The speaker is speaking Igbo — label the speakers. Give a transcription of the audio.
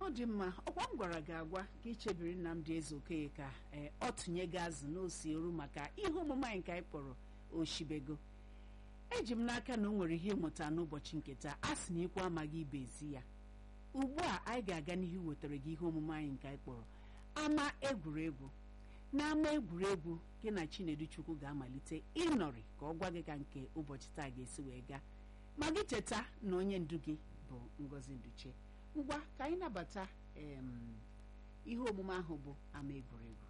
Speaker 1: ọ dị mma ọkwa m gwara gị agwa ka ichebiri Nnamdị Ezeokoye ka ee ọ tụnye gị azụ n'osi eru maka ihe omume anyị nke anyị kpọrọ oshibego eji m n'aka na o nwere ihe ịmụta n'ụbọchị nke taa a sị na ikwu amaghị ibe ezi ya ugbu a anyị ga-aga n'ihu wetara gị ihe omume anyị nke anyị kpọrọ ama egwuregwu n'ama egwuregwu gị na Chinedu Chukwu ga-amalite ịnọrị ka ọ gwa gị ka nke ụbọchị taa ga-esi wee gaa ma gị cheta na onye ndu gị bụ Ngozi Nduche ngwa ka anyị nabata em, ihe omume ahụ bụ ama egwuregwu